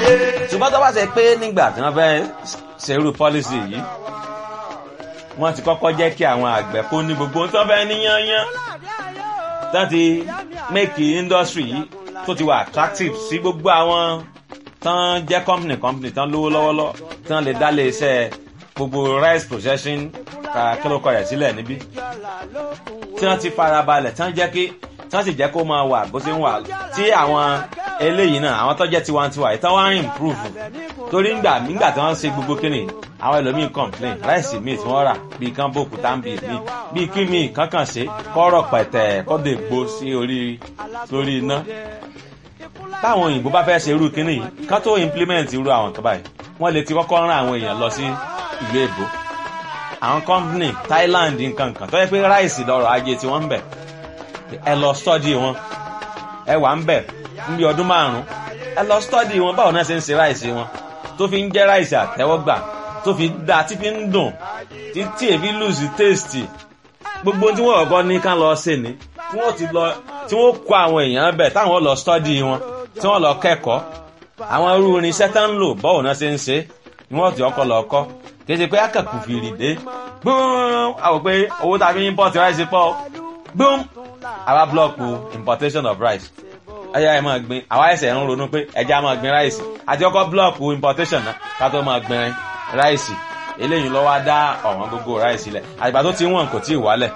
ṣùgbọ́n tó bá ṣe pé nígbà tí wọ́n fẹ́ ṣerú pọ́lísì yìí wọ́n ti kọ́kọ́ jẹ́ kí àwọn àgbẹ̀ kó ní gbogbo ohun tó fẹ́ níyányán tó ti make industry yìí tó ti wà attractive sí gbogbo àwọn tán jẹ́ company company tán lówó lọ́wọ́lọ́ tán lè dá lé iṣẹ́ gbogbo rice processing kílókọ̀ rẹ̀ sílẹ̀ níbí tí wọ́n ti farabalẹ̀ tán jẹ́ kí tán sì jẹ́ kó máa wà bó ṣe ń wà tí àwọn eléyìí náà àwọn tó jẹ́ tiwantiwa yìí tán wá ń improve torí ńgbà nígbà tí wọ́n ń ṣe gbogbo kíni àwọn ẹlòmíín complain ráìsì míì tí wọ́n rà bíi kán bòkú táǹbì míì bíi kí míì kankan ṣe kọ́rọ̀ pẹ̀tẹ̀ kọ́dọ̀ ègbó sí orí lórí iná táwọn òyìnbó bá fẹ́ ṣe irú kíní yìí kán tó implement irú àwọn kan báyìí wọ́n lè ti kọ́kọ́ rán àwọn èèyàn lọ sí ìlú èbó àwọn company Thailand nǹkan kan tó yẹ pé ráìsì lọ́rọ̀ ajé tí wọ́n ń bẹ̀ ẹ lọ study wọn ẹ wà ń bẹ̀ níbi ọdún márùn-ún ẹ lọ study wọn báwo náà ṣe ń ṣe ráìsì wọn tó fi ń jẹ́ ráìsì àtẹ́wọ́gbà tó fi dáa tí fi ń dùn tí èfi lùsì taste gbogbo tí wọ́n kọ́kọ́ ní ká lọ ṣe ni tí wọ́n ti lọ tí wọ́n kó àwọn èèyàn bẹ̀ táwọn lọ study wọn tí wọ́n lọ kẹ́kọ̀ọ́ àwọn irú irinṣẹ́ tá ń lò báwo náà ṣe ń ṣe ni wọ́n ti ọkọ̀ lọ kọ́ kì í ṣe pé akẹ́kọ̀ọ́ fìrì dé gbọ́n àwọn pé owó tàbí import rice pọ̀ gbọ́n àwa blọọkù importation of rice ẹyà ẹ máa gbin àwa ẹsẹ̀ ń ronú pé ẹja máa gbin rice àti ọkọ̀ blọọkù importation náà ká tó máa gbin rice eléyìí lọ́wọ́ á dá ọ̀wọ́n gbogbo rice lẹ̀ àgbà tó ti wọ̀n kò tí ì wálẹ̀.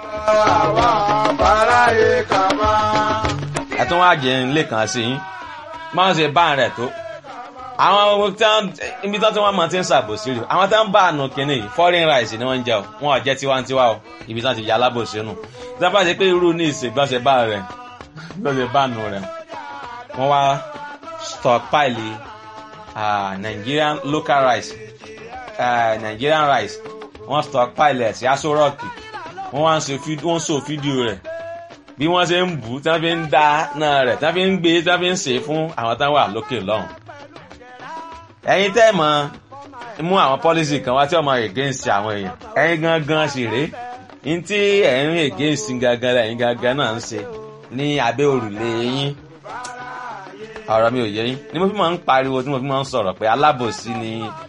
ẹ tún wá jẹ ilé kan sí yín máa ń ṣe bá rẹ̀ tó àwọn ibi tí wọ́n máa ti ń ṣàbòsí rè àwọn tí wọ́n bá àánú kínní yìí foreign rice ni wọ́n ń jẹ o wọn ò jẹ́ tiwantiwa o ibi tí wọ́n ti yà alábòsí nù tí wọ́n bá ṣe pé irú ní ìṣègbọ́nsẹ̀ bá rẹ̀ gbọ́nsẹ̀ bá nù rẹ̀ wọ́n wá stockpile uh, Nigerian local rice uh, Nigerian rice wọ́n stockpile ẹ̀ sí aṣọ rọ́ọ̀kì wọ́n wá ń so fídíò rẹ̀ bí wọ́n ṣe ń bù tí wọ́n fi ń dá náà rẹ̀ tí wọ́n fi ń gbé tí wọ́n fi ń ṣe fún àwọn táwọn wà lókè lọ́hùn ẹ̀yin tẹ́ mọ̀ mú àwọn policy kan wá tí ọmọ against àwọn èèyàn ẹ̀yin gangan sì rèé ní tí ẹ̀yin against gangan ẹ̀yin gangan náà ń ṣe ní abẹ́ òrùlé yín ọ̀rọ̀ mi ò yé yín ni mo fi máa ń pariwo tí mo fi máa ń sọ̀rọ̀ pé alábòsí ni